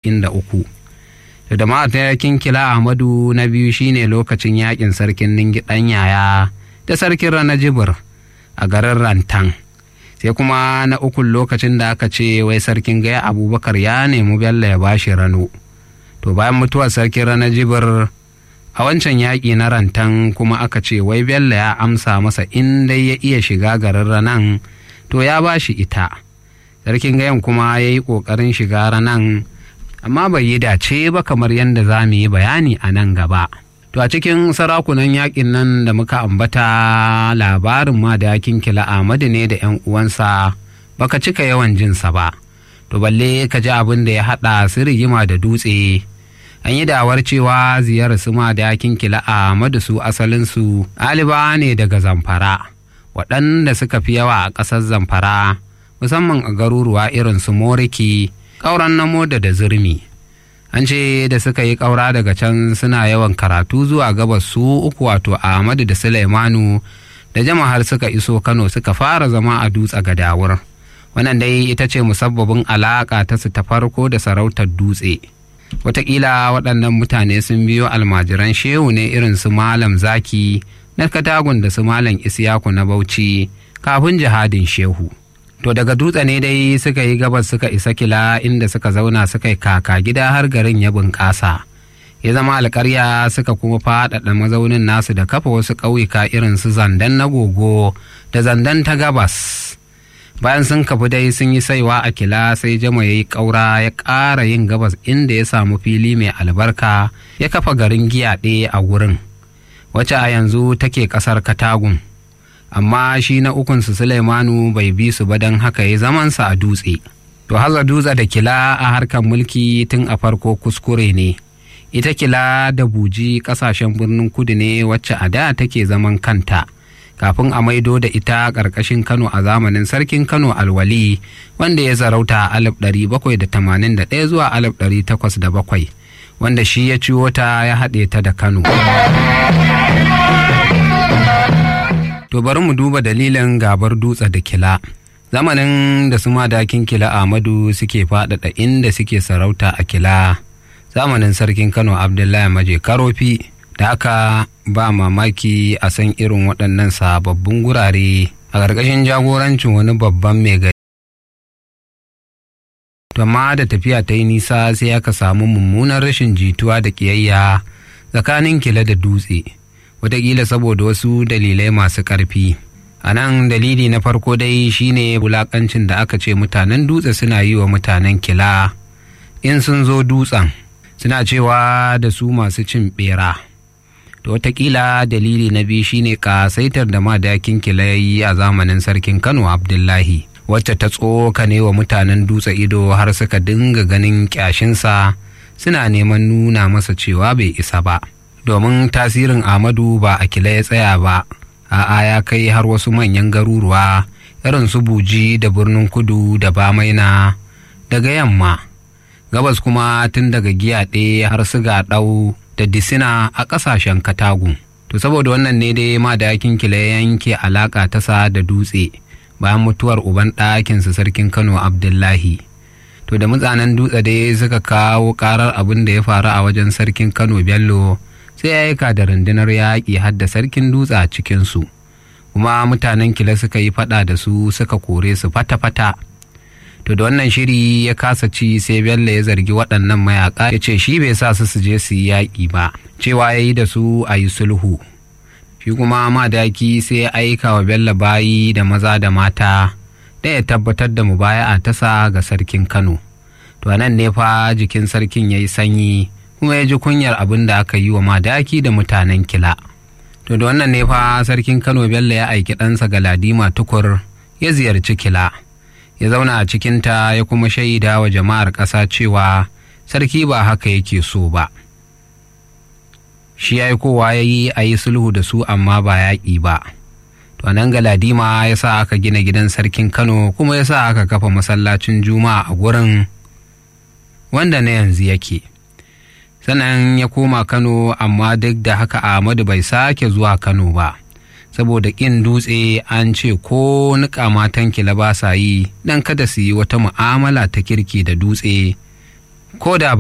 casa'in da uku da da matakin kila ahmadu na biyu shine lokacin yakin sarkin ningi ɗan yaya da sarkin rana jibir a garin rantan sai kuma na ukun lokacin da aka ce wai sarkin gaya abubakar ya nemi bello ya bashi rano to bayan mutuwar sarkin rana jibir a wancan yaƙi na rantan kuma aka ce wai bello ya amsa masa in dai ya iya shiga garin ranan to ya bashi ita sarkin gayan kuma ya yi ƙoƙarin shiga ranan amma bai yi dace ba kamar yadda za mu yi bayani a nan gaba. To a cikin sarakunan yakin nan da muka ambata labarin ma da yakin kila Ahmadu ne da ‘yan uwansa baka cika yawan jinsa ba. To balle ka ji abin da ya haɗa su rigima da dutse. An yi dawar cewa ziyarar su ma da yakin kila Ahmadu su asalinsu aliba ne daga zamfara. Waɗanda suka fi yawa a ƙasar zamfara musamman a garuruwa irin su Moriki. ƙauran namo da da zurmi an ce da suka yi ƙaura daga can suna yawan karatu zuwa gabas su uku wato ahmadu da sulaimanu da jama'ar suka iso kano suka fara zama a dutse gadawur wannan dai ita ce musabbabin alaƙa ta su ta farko da sarautar dutse wataƙila waɗannan mutane sun biyo almajiran shehu ne irin su malam zaki na katagun da su malam isyaku na bauchi kafin jihadin shehu to daga dutse ne dai suka yi gabas suka isa kila inda suka zauna suka yi kaka gida har garin ya bunƙasa ya zama alƙarya suka kuma faɗaɗa mazaunin nasu da kafa wasu ƙauyuka irin su zandan na gogo da zandan ta gabas bayan sun kafi dai sun yi saiwa a kila sai jama ya yi ƙaura ya ƙara yin gabas inda ya samu fili mai albarka ya kafa garin giyaɗe a wurin wacce a yanzu take ƙasar katagun amma shi na ukunsu Suleimanu bai bi su ba don haka ya zamansa a dutse. To haza dutse da kila a harkar mulki tun a farko kuskure ne. Ita kila da buji kasashen birnin kudu ne wacce a da take zaman kanta. Kafin a maido da ita ƙarƙashin Kano a zamanin sarkin Kano alwali wanda ya zarauta a 1781 zuwa 1807 wanda shi ya ciwo ta ya haɗe ta da Kano. To bari mu duba dalilin gabar dutse da kila. Zamanin da su madakin kila Ahmadu suke faɗaɗa inda suke sarauta a kila. Zamanin sarkin Kano Abdullahi Maje Karofi da aka ba mamaki a san irin waɗannan sababbin gurare a ƙarƙashin jagorancin wani babban mai gari. Amma da tafiya ta yi nisa sai aka samu mummunan rashin jituwa da ƙiyayya tsakanin kila da dutse. wataƙila saboda wasu dalilai masu ƙarfi a nan dalili na farko dai shine wulaƙancin da aka ce mutanen dutse suna yi wa mutanen kila in sun zo dutsen suna cewa da su masu cin ɓera to wataƙila dalili na biyu shine ƙasaitar da madakin kila ya yi a zamanin sarkin kano abdullahi wacce ta tsokane wa mutanen dutse ido har suka dinga ganin ƙyashinsa suna neman nuna masa cewa bai isa ba. domin tasirin Ahmadu ba a kila ya tsaya ba, a'a ya kai har wasu manyan garuruwa irin su buji da birnin kudu da bamaina daga yamma. Gabas kuma tun daga giyaɗe har su ɗau da disina a ƙasashen katagu. To saboda wannan ne dai ma da yakin kila ya yanke alaƙa ta sa da dutse bayan mutuwar uban ɗakinsa sarkin Kano Abdullahi. To da mutsanen dutse dai suka kawo ƙarar abin da ya faru a wajen sarkin Kano Bello. sai ya aika da rundunar yaƙi har da sarkin dutse a cikinsu kuma mutanen kila suka yi faɗa da su suka kore su fata-fata to da wannan shiri ya kasa ci sai bello ya zargi waɗannan mayaƙa ya ce shi bai sa su su je su yi yaƙi ba cewa ya yi da su a yi sulhu shi kuma madaki sai ya aika wa bello bayi da maza da mata da ya tabbatar da mubaya'a ta sa ga sarkin kano to nan ne fa jikin sarkin ya yi sanyi kuma ya ji kunyar abin da aka yi wa madaki da mutanen kila. To da wannan ne fa sarkin Kano Bello ya aiki ɗansa Galadima tukur ya ziyarci kila. Ya zauna a cikinta ya kuma shaida wa jama'ar ƙasa cewa sarki ba haka yake so ba. Shi ya yi kowa ya yi a yi sulhu da su amma ba yaƙi ba. To nan Galadima ya sa aka gina gidan sarkin Kano kuma ya sa aka kafa masallacin Juma'a a gurin wanda na yanzu yake. sannan ya koma kano amma duk da haka ahmadu bai sake zuwa kano ba saboda ƙin dutse an ce ko niƙa matan kila ba sa yi don kada su yi wata mu'amala ta kirki da dutse ko da